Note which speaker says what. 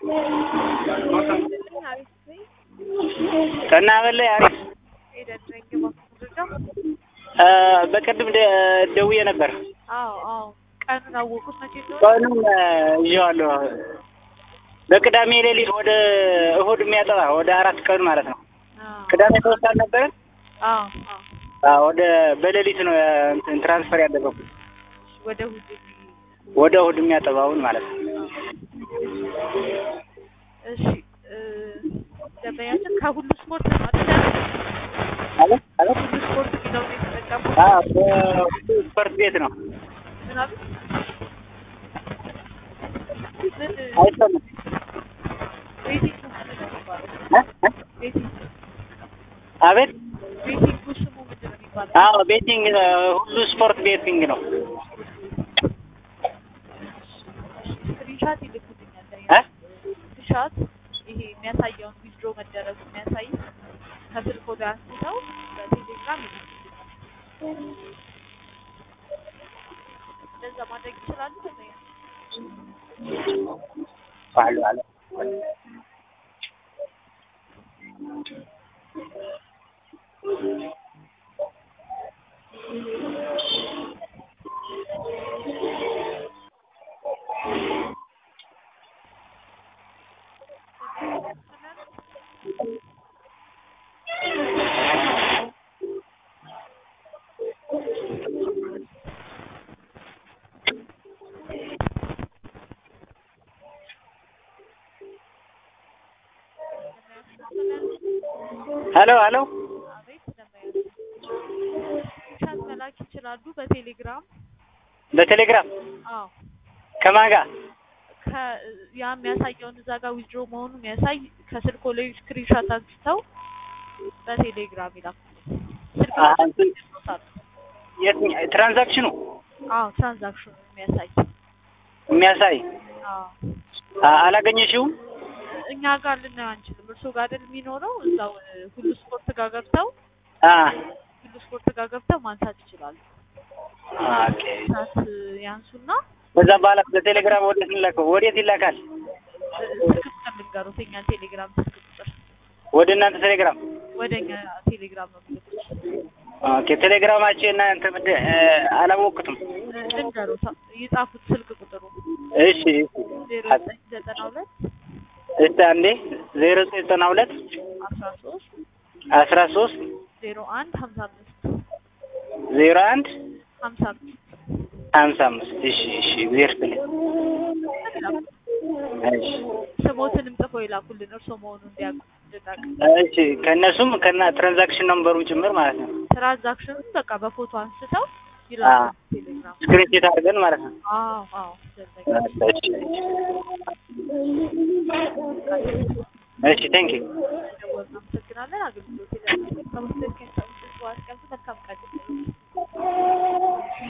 Speaker 1: ቀና በላይ አሪፍ እ በቅድም ደ- ደውዬ ነበር።
Speaker 2: አዎ አዎ ቀኑን አወቁት መቼ እንደሆነ?
Speaker 1: ቀኑን እ ይዤዋለሁ። በቅዳሜ ሌሊት ወደ እሁድ የሚያጠባ ወደ አራት ቀን ማለት ነው።
Speaker 2: አዎ
Speaker 1: ቅዳሜ ተወስድ አልነበረን?
Speaker 2: አዎ አዎ
Speaker 1: አዎ ወደ በሌሊት ነው እ እንትን ትራንስፈር ያደረኩት
Speaker 2: ወደ እሑድ የሚ-
Speaker 1: ወደ እሁድ የሚያጠባውን ማለት ነው።
Speaker 2: እሺ እ ደንበኛችን ከሁሉ ስፖርት ነው አይደል?
Speaker 1: አለ አለ
Speaker 2: ሁሉ ስፖርት የሚለው ነው የተጠቀሙት።
Speaker 1: አዎ በሁሉ ስፖርት ቤት ነው።
Speaker 2: ምናምን ምን
Speaker 1: አይሰማም
Speaker 2: ቤቲንግ ምንድን ነው የሚባለው?
Speaker 1: እ እ
Speaker 2: ቤቲንግ
Speaker 1: አቤት
Speaker 2: ቤቲንጉ ስሙ ምንድን ነው የሚባለው?
Speaker 1: አዎ ቤቲንግ እ ሁሉ ስፖርት ቤቲንግ ነው።
Speaker 2: ስክሪንሻት ይልኩልኛል።
Speaker 1: እ
Speaker 2: ስክሪንሻት ይሄ የሚያሳየውን ዊዝድሮ መደረጉ የሚያሳይ ከስልኮ ላይ አንስተው በቴሌግራም ይልኩልኛል። እንደዛ ማድረግ ይችላሉ። ደንበኛ
Speaker 1: አሉ አለ ሄሎ ሄሎ
Speaker 2: አቤት ደንበኛ ስክሪንሻት መላክ ይችላሉ በቴሌግራም
Speaker 1: በቴሌግራም
Speaker 2: አዎ
Speaker 1: ከማን ጋር
Speaker 2: ከ ያ የሚያሳየውን እዛ ጋር ዊዝድሮ መሆኑን የሚያሳይ ከስልኮ ላይ ስክሪንሻት አንስተው በቴሌግራም ይላኩ። ስልክ
Speaker 1: አ- እንትን
Speaker 2: ይኖታል።
Speaker 1: የትኛ- ትራንዛክሽኑ
Speaker 2: አዎ ትራንዛክሽኑ የሚያሳይ
Speaker 1: የሚያሳይ
Speaker 2: አዎ
Speaker 1: አ- አላገኘሽውም?
Speaker 2: እኛ ጋር ልናየው አንችልም። እርሶ ጋር አይደል የሚኖረው? እዛው እ, ሁሉ ስፖርት ጋር ገብተው
Speaker 1: አ
Speaker 2: ሁሉ ስፖርት ጋር ገብተው ማንሳት ይችላሉ።
Speaker 1: ኦኬ።
Speaker 2: ሳት ያንሱና
Speaker 1: ከዛ በኋላ በቴሌግራም ወዴት እንላከው? ወዴት ይላካል?
Speaker 2: እ, ስልክ ቁጥር ልንገሩት፣ የእኛን ቴሌግራም ስልክ ቁጥር
Speaker 1: ወደ እናንተ ቴሌግራም።
Speaker 2: ወደ እኛ ቴሌግራም ነው የሚልኩት።
Speaker 1: ኦኬ። ቴሌግራማችሁ እናንተ ምንድን እ፣ አላወቅኩትም።
Speaker 2: እ, ልንገሩት፣ ይጻፉት ስልክ ቁጥሩ
Speaker 1: እሺ
Speaker 2: ዜሮ ዘጠኝ ዘጠና ሁለት
Speaker 1: እስቲ አንዴ ዜሮ ዘጠና ሁለት
Speaker 2: አስራ ሶስት
Speaker 1: አስራ ሶስት
Speaker 2: ዜሮ አንድ ሀምሳ አምስት
Speaker 1: ዜሮ አንድ
Speaker 2: ሀምሳ አምስት
Speaker 1: ሀምሳ አምስት እሺ እሺ እግዚአብሔር ይስጥልኝ። እሺ
Speaker 2: ስሞትንም ጽፈው ይላኩልን እርሶ መሆኑን እንዲያውቁ እንድናውቅ።
Speaker 1: እሺ ከእነሱም ከና ትራንዛክሽን ነምበሩም ጭምር ማለት ነው።
Speaker 2: ትራንዛክሽኑን በቃ በፎቶ አንስተው ይላኩልን ቴሌግራም።
Speaker 1: ስክሪንሾት አድርገን ማለት ነው።
Speaker 2: አዎ አዎ ደንበኛ
Speaker 1: እሺ ቴንክ ዩ
Speaker 2: ደወልን። አመሰግናለን። አገልግሎት ይላል። ከመስጠት ከሚሰጡት መልካም ቀን